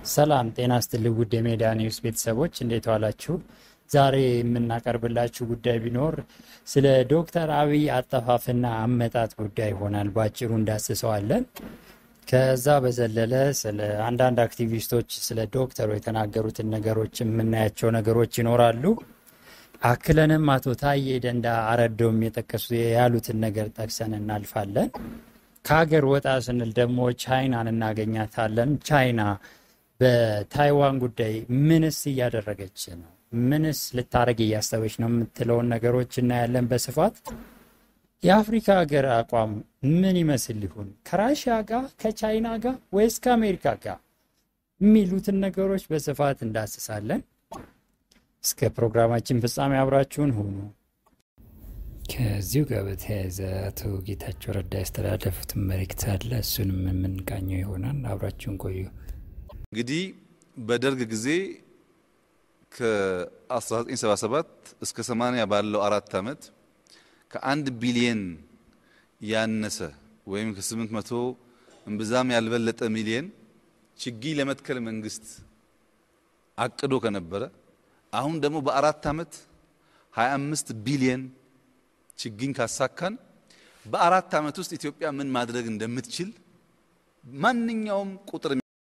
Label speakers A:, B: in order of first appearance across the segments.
A: ሰላም ጤና ስትልኝ ውድ የሜዳ ኒውስ ቤተሰቦች እንዴት ዋላችሁ? ዛሬ የምናቀርብላችሁ ጉዳይ ቢኖር ስለ ዶክተር አብይ አጠፋፍና አመጣጥ ጉዳይ ይሆናል። በአጭሩ እንዳስሰዋለን። ከዛ በዘለለ ስለ አንዳንድ አክቲቪስቶች ስለ ዶክተሩ የተናገሩትን ነገሮች የምናያቸው ነገሮች ይኖራሉ። አክለንም አቶ ታዬ ደንዳ አረዶም የጠቀሱ ያሉትን ነገር ጠቅሰን እናልፋለን። ከሀገር ወጣ ስንል ደግሞ ቻይናን እናገኛታለን። ቻይና በታይዋን ጉዳይ ምንስ እያደረገች ነው? ምንስ ልታደረግ እያሰበች ነው የምትለውን ነገሮች እናያለን በስፋት። የአፍሪካ ሀገር አቋም ምን ይመስል ሊሆን ከራሽያ ጋር ከቻይና ጋር ወይስ ከአሜሪካ ጋር የሚሉትን ነገሮች በስፋት እንዳስሳለን። እስከ ፕሮግራማችን ፍጻሜ አብራችሁን ሁኑ። ከዚሁ ጋር በተያያዘ አቶ ጌታቸው ረዳ ያስተላለፉትን መልእክት አለ። እሱንም የምንቃኘው ይሆናል። አብራችሁን ቆዩ።
B: እንግዲህ በደርግ ጊዜ ከ1977 እስከ 80 ባለው አራት ዓመት ከአንድ ቢሊየን ያነሰ ወይም ከ800 እምብዛም ያልበለጠ ሚሊየን ችግኝ ለመትከል መንግስት አቅዶ ከነበረ አሁን ደግሞ በአራት ዓመት 25 ቢሊየን ችግኝ ካሳካን በአራት ዓመት ውስጥ ኢትዮጵያ ምን ማድረግ እንደምትችል ማንኛውም ቁጥር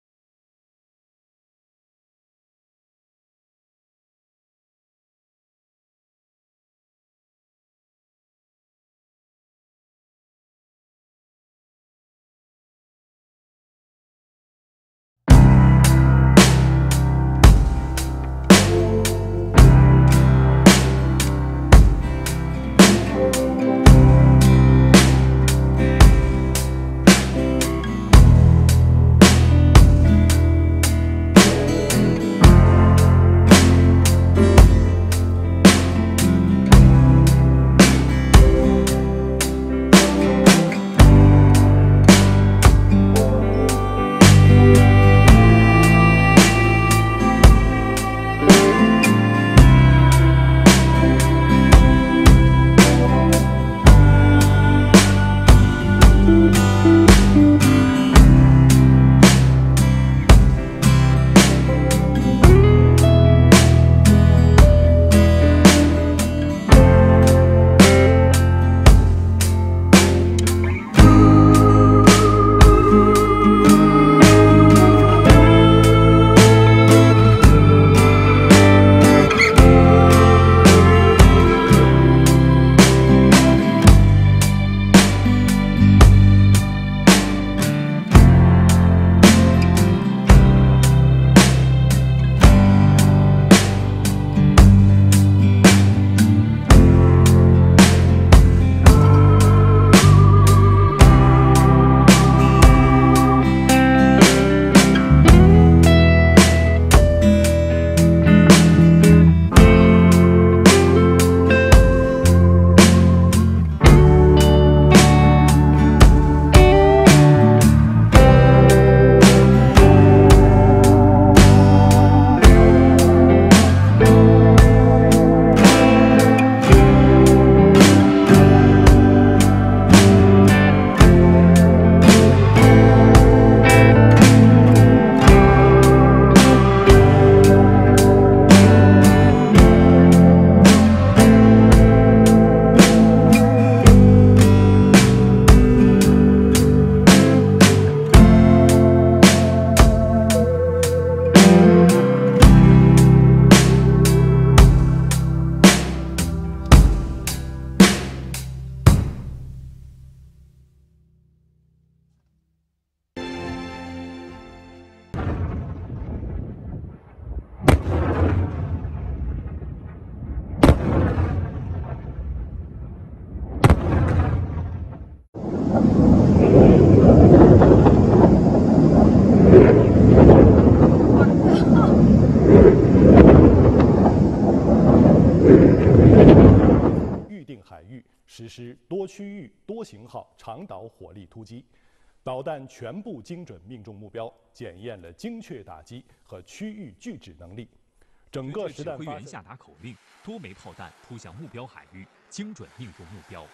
C: 实施多区域、多型号长导火力突击，导弹全部精准命中目标，检验了精确打击和区域拒止能力。整个实
D: 指
C: 弹发射
D: 挥员下达口令，多枚炮弹扑向目标海域，精准命中目标。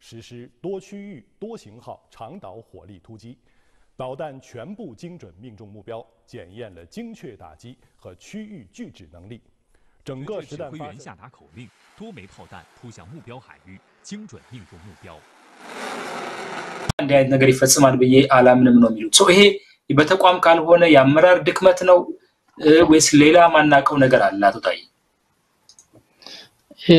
C: 实施多区域多型号长导火力突击，导弹全部精准命中目标，检验了精确打击和区域拒止能力。整个
D: 指挥员
C: 实弹发射
D: 下达口令，多枚炮弹扑向目标海域，精准命中目标。
E: እንዲህ አይነት ነገር ይፈጽማል ብዬ አላምንም ነው የሚሉት። ሰው ይሄ በተቋም ካልሆነ የአመራር ድክመት ነው እ፣ ወይስ ሌላ ማናውቀው ነገር አለ? አቶ ታዬ
F: እ፣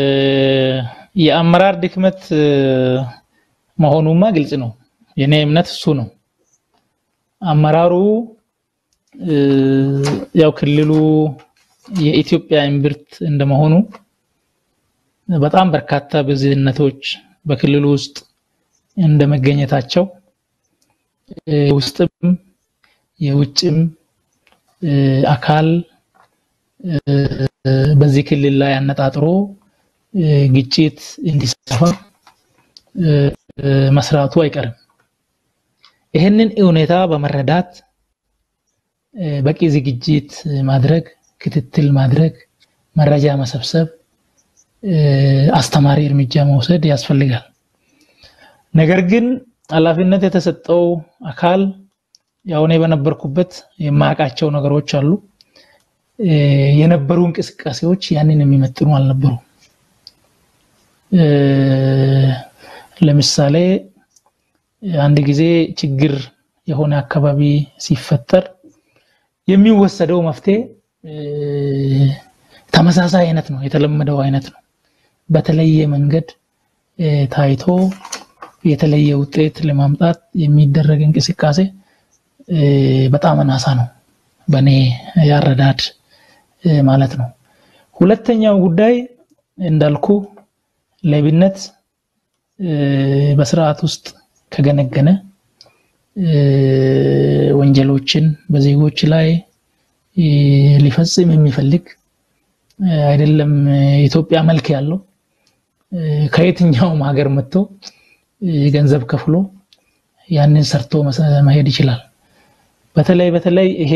F: የአመራር ድክመት እ፣ መሆኑማ ግልጽ ነው። የኔ እምነት እሱ ነው። አመራሩ እ፣ ያው ክልሉ የኢትዮጵያ እምብርት እንደመሆኑ በጣም በርካታ ብዝህነቶች በክልሉ ውስጥ እንደመገኘታቸው እ፣ ውስጥም የውጭም እ፣ አካል እ፣ በዚህ ክልል ላይ አነጣጥሮ እ፣ ግጭት እንዲሰፋ እ፣ እ፣ መስራቱ አይቀርም። ይህንን ሁኔታ በመረዳት እ፣ በቂ ዝግጅት ማድረግ፣ ክትትል ማድረግ፣ መረጃ መሰብሰብ፣ እ፣ አስተማሪ እርምጃ መውሰድ ያስፈልጋል። ነገር ግን ኃላፊነት የተሰጠው አካል ያው እኔ በነበርኩበት የማያውቃቸው ነገሮች አሉ። እ፣ የነበሩ እንቅስቃሴዎች ያንን የሚመጥኑ አልነበሩ። እ፣ ለምሳሌ አንድ ጊዜ ችግር የሆነ አካባቢ ሲፈጠር የሚወሰደው መፍትሄ እ፣ ተመሳሳይ አይነት ነው፣ የተለመደው አይነት ነው። በተለየ መንገድ እ፣ ታይቶ የተለየ ውጤት ለማምጣት የሚደረግ እንቅስቃሴ እ፣ በጣም አናሳ ነው፣ በእኔ ያረዳድ እ፣ ማለት ነው። ሁለተኛው ጉዳይ እንዳልኩ ሌብነት እ፣ በስርዓት ውስጥ ከገነገነ እ፣ ወንጀሎችን በዜጎች ላይ እ፣ ሊፈጽም የሚፈልግ እ፣ አይደለም የኢትዮጵያ መልክ ያለው እ፣ ከየትኛውም ሀገር መጥቶ እ፣ ገንዘብ ከፍሎ ያንን ሰርቶ መሰ- መሄድ ይችላል። በተለይ በተለይ ይሄ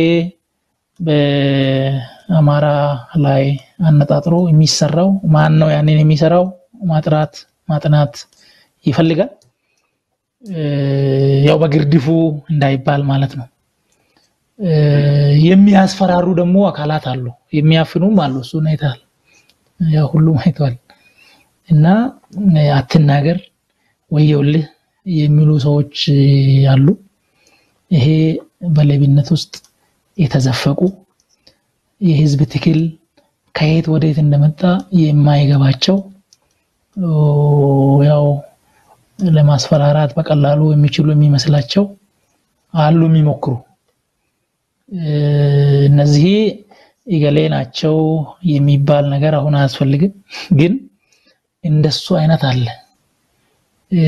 F: በአማራ ላይ አነጣጥሮ የሚሰራው ማን ነው? ያንን የሚሰራው ማጥራት ማጥናት ይፈልጋል። እ፣ ያው በግርድፉ እንዳይባል ማለት ነው። እ፣ የሚያስፈራሩ ደግሞ አካላት አሉ፣ የሚያፍኑም አሉ። እሱን አይተሃል፣ ያው ሁሉም አይተዋል። እና እ፣ አትናገር ወየውልህ የሚሉ ሰዎች እ፣ አሉ። ይሄ በሌብነት ውስጥ የተዘፈቁ የህዝብ ትግል ከየት ወዴት እንደመጣ የማይገባቸው ኦ፣ ያው ለማስፈራራት በቀላሉ የሚችሉ የሚመስላቸው አሉ የሚሞክሩ እ፣ እነዚህ እገሌ ናቸው የሚባል ነገር አሁን አያስፈልግም። ግን እንደሱ አይነት አለ እ፣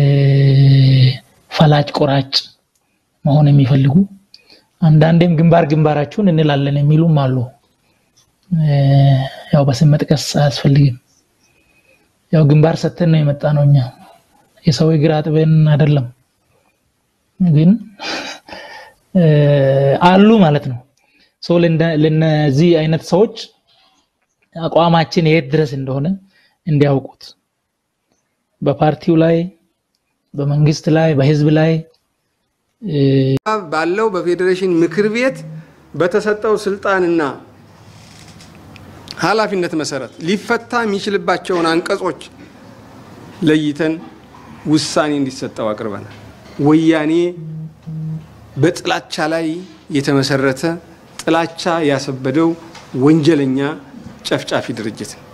F: ፈላጭ ቆራጭ መሆን የሚፈልጉ አንዳንዴም ግንባር ግንባራችሁን እንላለን የሚሉም አሉ። እ፣ ያው በስም መጥቀስ አያስፈልግም። ያው ግንባር ሰተን ነው የመጣ ነው እኛ የሰው እግር አጥበን አይደለም። ግን እ፣ አሉ ማለት ነው። ሶ ለእንደ- ለነዚህ አይነት ሰዎች አቋማችን የት ድረስ እንደሆነ እንዲያውቁት በፓርቲው ላይ፣ በመንግስት ላይ፣ በህዝብ ላይ እ፣
G: ባለው በፌዴሬሽን ምክር ቤት በተሰጠው ስልጣንና ኃላፊነት መሰረት ሊፈታ የሚችልባቸውን አንቀጾች ለይተን ውሳኔ እንዲሰጠው አቅርበናል። ወያኔ በጥላቻ ላይ የተመሰረተ ጥላቻ ያሰበደው ወንጀለኛ ጨፍጫፊ ድርጅት ነው።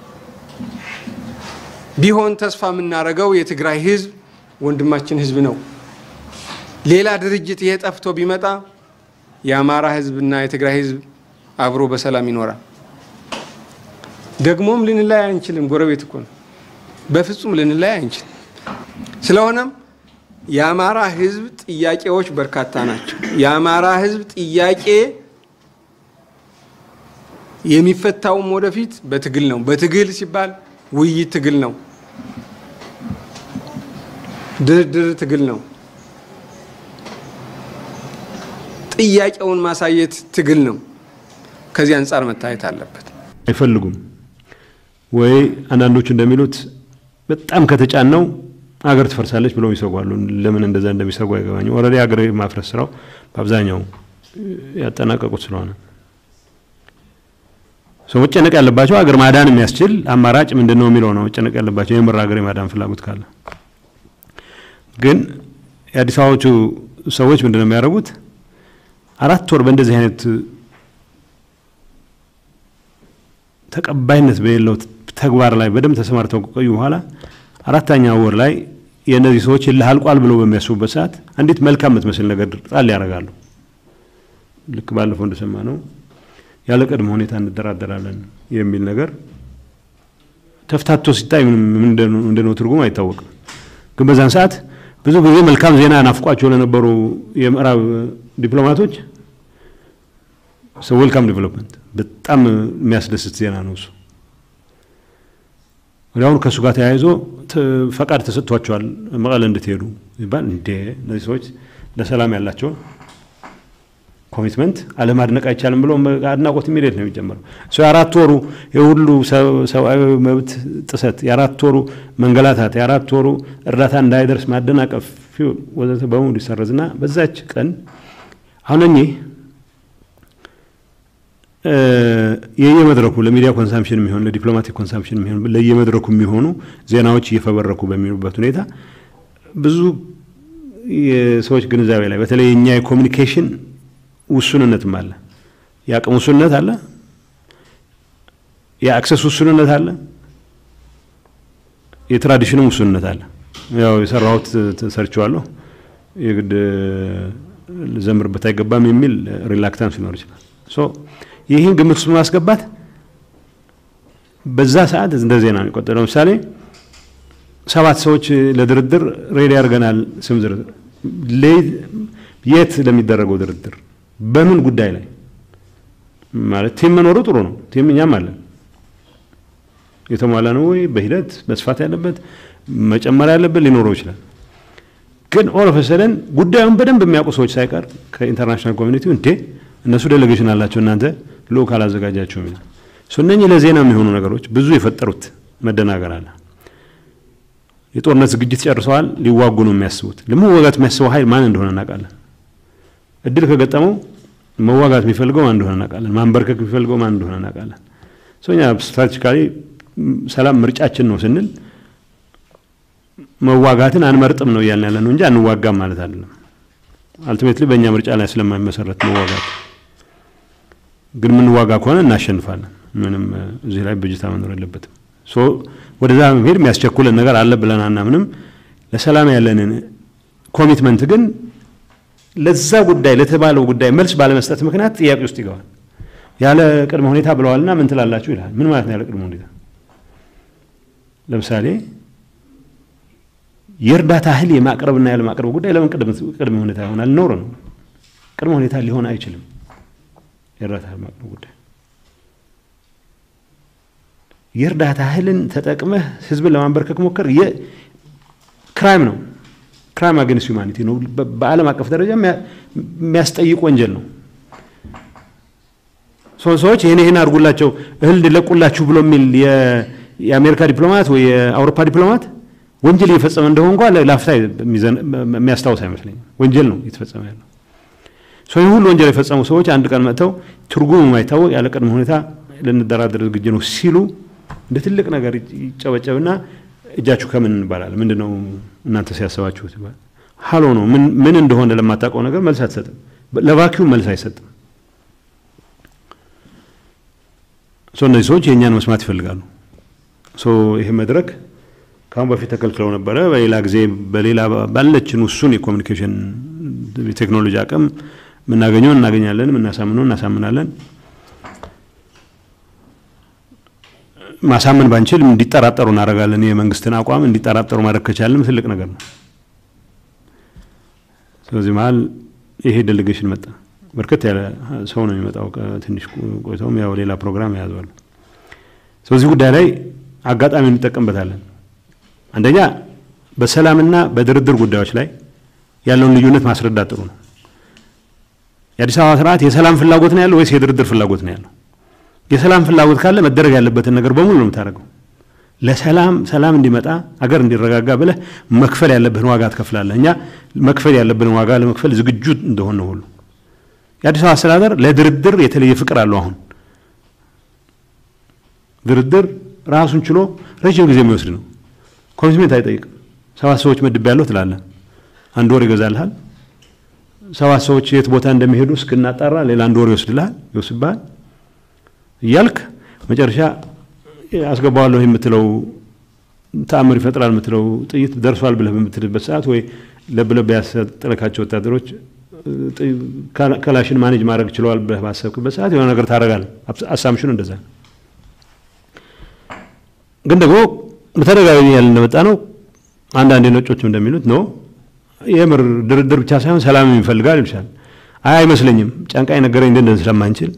G: ቢሆን ተስፋ የምናደርገው የትግራይ ህዝብ ወንድማችን ህዝብ ነው። ሌላ ድርጅት ይሄ ጠፍቶ ቢመጣ የአማራ ህዝብና የትግራይ ህዝብ አብሮ በሰላም ይኖራል። ደግሞም ልንላይ አንችልም። ጎረቤት እኮ ነው። በፍጹም ልንላይ አንችልም። ስለሆነም የአማራ ህዝብ ጥያቄዎች በርካታ ናቸው። የአማራ ህዝብ ጥያቄ የሚፈታውም ወደፊት በትግል ነው። በትግል ሲባል ውይይት ትግል ነው። ድርድር ትግል ነው። ጥያቄውን ማሳየት ትግል ነው። ከዚህ አንጻር መታየት አለበት።
H: አይፈልጉም ወይ አንዳንዶቹ እንደሚሉት በጣም ከተጫነው ሀገር ትፈርሳለች ብለው ይሰጓሉ። ለምን እንደዛ እንደሚሰጉ አይገባኝም። ኦልሬዲ ሀገር የማፍረስ ስራው በአብዛኛው ያጠናቀቁት ስለሆነ ሰው መጨነቅ ያለባቸው ሀገር ማዳን የሚያስችል አማራጭ ምንድን ነው የሚለው ነው መጨነቅ ያለባቸው የምር ሀገር የማዳን ፍላጎት ካለ። ግን የአዲስ አበባዎቹ ሰዎች ምንድን ነው የሚያደርጉት? አራት ወር በእንደዚህ አይነት ተቀባይነት በሌለው ተግባር ላይ በደንብ ተሰማርተው ከቆዩ በኋላ አራተኛ ወር ላይ የእነዚህ ሰዎች እልህ አልቋል ብለው በሚያስቡበት ሰዓት አንዲት መልካም የምትመስል ነገር ጣል ያደርጋሉ። ልክ ባለፈው እንደሰማ ነው ያለ ቅድመ ሁኔታ እንደራደራለን የሚል ነገር ተፍታቶ ሲታይ ምንም እንደነው ትርጉም አይታወቅም። ግን በዛን ሰዓት ብዙ ጊዜ መልካም ዜና ናፍቋቸው ለነበሩ የምዕራብ ዲፕሎማቶች ዌልካም ዲቨሎፕመንት በጣም የሚያስደስት ዜና ነው እሱ። ወዲያውኑ ከእሱ ጋር ተያይዞ ፈቃድ ተሰጥቷቸዋል መቀለ እንድትሄዱ ይባል። እንዴ እነዚህ ሰዎች ለሰላም ያላቸውን ኮሚትመንት አለማድነቅ አይቻልም ብሎ አድናቆት የሚሄድ ነው የሚጀምረው። እሱ የአራት ወሩ የሁሉ ሰብአዊ መብት ጥሰት፣ የአራት ወሩ መንገላታት፣ የአራት ወሩ እርዳታ እንዳይደርስ ማደናቀፍ ወዘተ በሙሉ ይሰረዝና በዛች ቀን አሁን እኚህ የየመድረኩ ለሚዲያ ኮንሳምፕሽን የሚሆን ለዲፕሎማቲክ ኮንሳምፕሽን የሚሆን ለየመድረኩ የሚሆኑ ዜናዎች እየፈበረኩ በሚሉበት ሁኔታ ብዙ የሰዎች ግንዛቤ ላይ በተለይ የእኛ የኮሚኒኬሽን ውሱንነትም አለ፣ የአቅም ውሱንነት አለ፣ የአክሰስ ውሱንነት አለ፣ የትራዲሽንም ውሱንነት አለ። ያው የሰራሁት ሰርቼዋለሁ የግድ ልዘምርበት አይገባም የሚል ሪላክታንስ ሊኖር ይችላል። ይህን ግምት ውስጥ በማስገባት በዛ ሰዓት እንደ ዜና ነው የቆጠረው። ለምሳሌ ሰባት ሰዎች ለድርድር ሬዲ አድርገናል። ስም ዝርዝር የት ለሚደረገው ድርድር በምን ጉዳይ ላይ ማለት ቲም መኖሩ ጥሩ ነው። ቲም እኛም አለን። የተሟላ ነው ወይ በሂደት መስፋት ያለበት መጨመር ያለበት ሊኖረው ይችላል። ግን ኦል ኦፍ ሰደን ጉዳዩን በደንብ የሚያውቁ ሰዎች ሳይቀር ከኢንተርናሽናል ኮሚኒቲው እንዴ እነሱ ዴሌጌሽን አላቸው እናንተ ልኡክ አላዘጋጃችሁም ይላል። እነኚህ ለዜና የሚሆኑ ነገሮች ብዙ የፈጠሩት መደናገር አለ። የጦርነት ዝግጅት ጨርሰዋል፣ ሊዋጉ ነው የሚያስቡት። ለመዋጋት የሚያስበው ኃይል ማን እንደሆነ እናውቃለን። እድል ከገጠመው መዋጋት የሚፈልገው ማን እንደሆነ እናውቃለን። ማንበርከክ የሚፈልገው ማን እንደሆነ እናውቃለን። እኛ ስትራቴጂካሊ ሰላም ምርጫችን ነው ስንል መዋጋትን አንመርጥም ነው እያልን ያለ ነው እንጂ አንዋጋም ማለት አይደለም። አልቲሜትሊ በእኛ ምርጫ ላይ ስለማይመሰረት መዋጋት ግን የምንዋጋ ከሆነ እናሸንፋለን። ምንም እዚህ ላይ ብጅታ መኖር የለበትም። ወደዛ መሄድ የሚያስቸኩለን ነገር አለ ብለን አናምንም። ለሰላም ያለንን ኮሚትመንት ግን ለዛ ጉዳይ ለተባለው ጉዳይ መልስ ባለመስጠት ምክንያት ጥያቄ ውስጥ ይገባል። ያለ ቅድመ ሁኔታ ብለዋልና ምን ትላላችሁ ይላል። ምን ማለት ነው ያለ ቅድመ ሁኔታ? ለምሳሌ የእርዳታ እህል የማቅረብና ያለ ማቅረብ ጉዳይ ለምን ቅድመ ሁኔታ ይሆናል? ኖር ነው። ቅድመ ሁኔታ ሊሆን አይችልም። የእርዳታ እህል ማቅረብ ጉዳይ የእርዳታ እህልን ተጠቅመህ ህዝብን ለማንበርከክ ሞከር ክራይም ነው። ክራይም አገንስት ዩማኒቲ ነው። በዓለም አቀፍ ደረጃ የሚያስጠይቅ ወንጀል ነው። ሰዎች ይህን ይህን አድርጉላቸው እህል እንዲለቁላችሁ ብሎ የሚል የአሜሪካ ዲፕሎማት ወይ የአውሮፓ ዲፕሎማት ወንጀል እየፈጸመ እንደሆነ እንኳ ለአፍታ የሚያስታውስ አይመስለኝም። ወንጀል ነው እየተፈጸመ ያለው። ይህ ሁሉ ወንጀል የፈጸሙ ሰዎች አንድ ቀን መጥተው ትርጉም የማይታወቅ ያለ ቅድመ ሁኔታ ልንደራደር ዝግጁ ነው ሲሉ እንደ ትልቅ ነገር ይጨበጨብና እጃችሁ ከምን እንባላል? ምንድን ነው እናንተ ሲያሰባችሁት ይባል። ሀሎ ነው ምን እንደሆነ ለማታውቀው ነገር መልስ አትሰጥም። ለቫኪዩም መልስ አይሰጥም። እነዚህ ሰዎች የእኛን መስማት ይፈልጋሉ። ይሄ መድረክ ከአሁን በፊት ተከልክለው ነበረ። በሌላ ጊዜ በሌላ ባለችን ውሱን የኮሚኒኬሽን የቴክኖሎጂ አቅም የምናገኘው እናገኛለን፣ የምናሳምነው እናሳምናለን። ማሳመን ባንችል እንዲጠራጠሩ እናደርጋለን። የመንግስትን አቋም እንዲጠራጠሩ ማድረግ ከቻልንም ትልቅ ነገር ነው። ስለዚህ መሀል ይሄ ዴሌጌሽን መጣ። በርከት ያለ ሰው ነው የሚመጣው። ትንሽ ቆይተውም ያው ሌላ ፕሮግራም ያያዘዋል። ስለዚህ ጉዳይ ላይ አጋጣሚ እንጠቀምበታለን። አንደኛ በሰላምና በድርድር ጉዳዮች ላይ ያለውን ልዩነት ማስረዳት ጥሩ ነው። የአዲስ አበባ ስርዓት የሰላም ፍላጎት ነው ያለው ወይስ የድርድር ፍላጎት ነው ያለው? የሰላም ፍላጎት ካለ መደረግ ያለበትን ነገር በሙሉ ነው የምታደርገው። ለሰላም ሰላም እንዲመጣ አገር እንዲረጋጋ ብለህ መክፈል ያለብህን ዋጋ ትከፍላለህ። እኛ መክፈል ያለብንን ዋጋ ለመክፈል ዝግጁ እንደሆነ ሁሉ የአዲስ አበባ አስተዳደር ለድርድር የተለየ ፍቅር አለው። አሁን ድርድር ራሱን ችሎ ረጅም ጊዜ የሚወስድ ነው። ኮሚትሜንት አይጠይቅም። ሰባት ሰዎች መድብ ያለው ትላለህ፣ አንድ ወር ይገዛልሃል። ሰባት ሰዎች የት ቦታ እንደሚሄዱ እስክናጣራ ሌላ አንድ ወር ይወስድልሃል፣ ይወስድብሃል እያልክ መጨረሻ አስገባዋለሁ የምትለው ተአምር ይፈጥራል የምትለው ጥይት ደርሷል ብለህ በምትልበት ሰዓት ወይ ለብለብ ያሰጠለካቸው ወታደሮች ከላሽን ማኔጅ ማድረግ ችለዋል ብለህ ባሰብክበት ሰዓት የሆነ ነገር ታደርጋለህ። አሳምሽኑ እንደዛ ግን ደግሞ በተደጋጋሚ ያለ እንደመጣ ነው። አንዳንድ ነጮችም እንደሚሉት ነው የምር ድርድር ብቻ ሳይሆን ሰላም ይፈልጋል ይልሻል። አይ አይመስለኝም፣ ጫንቃ ነገረኝ እንደን ስለማንችል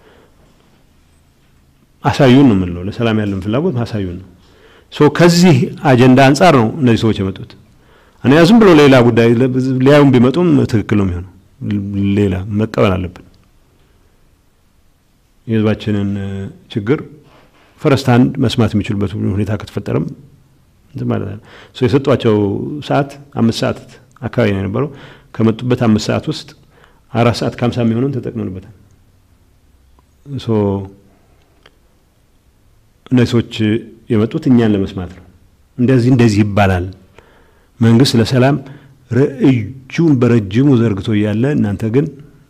H: አሳዩን ነው የምንለው። ለሰላም ያለን ፍላጎት አሳዩን ነው። ሶ ከዚህ አጀንዳ አንጻር ነው እነዚህ ሰዎች የመጡት። እኔ ዝም ብሎ ሌላ ጉዳይ ሊያዩም ቢመጡም ትክክል ነው የሚሆነው። ሌላ መቀበል አለብን። የህዝባችንን ችግር ፈረስት ሃንድ መስማት የሚችሉበት ሁኔታ ከተፈጠረም እንትን ማለት ነው። ሶ የሰጧቸው ሰዓት አምስት ሰዓት አካባቢ ነው የነበረው። ከመጡበት አምስት ሰዓት ውስጥ አራት ሰዓት ከሀምሳ የሚሆነውን ተጠቅመንበታል። ሶ እነዚህ ሰዎች የመጡት እኛን ለመስማት ነው። እንደዚህ እንደዚህ ይባላል መንግስት ለሰላም እጁን በረጅሙ ዘርግቶ እያለ እናንተ ግን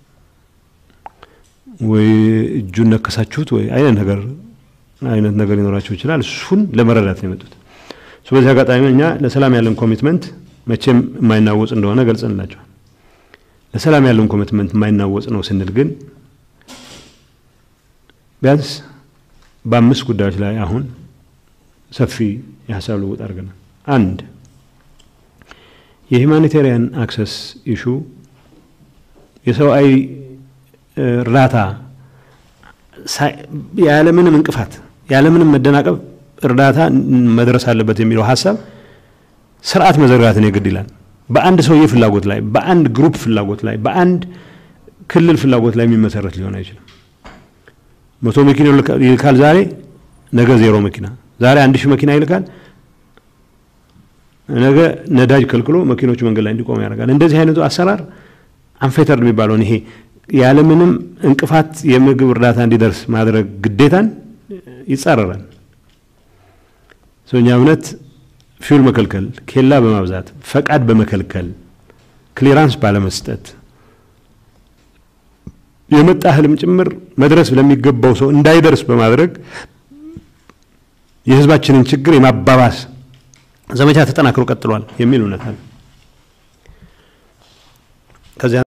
H: ወይ እጁን ነከሳችሁት ወይ አይነት ነገር አይነት ነገር ሊኖራቸው ይችላል። እሱን ለመረዳት ነው የመጡት። በዚህ አጋጣሚ እኛ ለሰላም ያለን ኮሚትመንት መቼም የማይናወጽ እንደሆነ ገልጸንላቸዋል። ለሰላም ያለን ኮሚትመንት የማይናወጽ ነው ስንል ግን ቢያንስ በአምስት ጉዳዮች ላይ አሁን ሰፊ የሀሳብ ልውውጥ አድርገናል። አንድ የሂማኒቴሪያን አክሰስ ኢሹ የሰብአዊ እርዳታ ያለምንም እንቅፋት ያለምንም መደናቀብ እርዳታ መድረስ አለበት የሚለው ሀሳብ ስርዓት መዘርጋትን የግድ ይላል። በአንድ ሰውዬ ፍላጎት ላይ፣ በአንድ ግሩፕ ፍላጎት ላይ፣ በአንድ ክልል ፍላጎት ላይ የሚመሰረት ሊሆን አይችልም። መቶ መኪና ይልካል ዛሬ፣ ነገ ዜሮ መኪና፣ ዛሬ አንድ ሺህ መኪና ይልካል፣ ነገ ነዳጅ ከልክሎ መኪኖቹ መንገድ ላይ እንዲቆሙ ያደርጋል። እንደዚህ አይነቱ አሰራር አንፌተርድ የሚባለውን ይሄ ያለምንም እንቅፋት የምግብ እርዳታ እንዲደርስ ማድረግ ግዴታን ይጻረራል። እኛ እምነት ፊውል መከልከል፣ ኬላ በማብዛት ፈቃድ በመከልከል ክሊራንስ ባለመስጠት የመጣ እህልም ጭምር መድረስ ለሚገባው ሰው እንዳይደርስ በማድረግ የህዝባችንን ችግር የማባባስ ዘመቻ ተጠናክሮ ቀጥሏል የሚል እምነት አለ። ከዚያ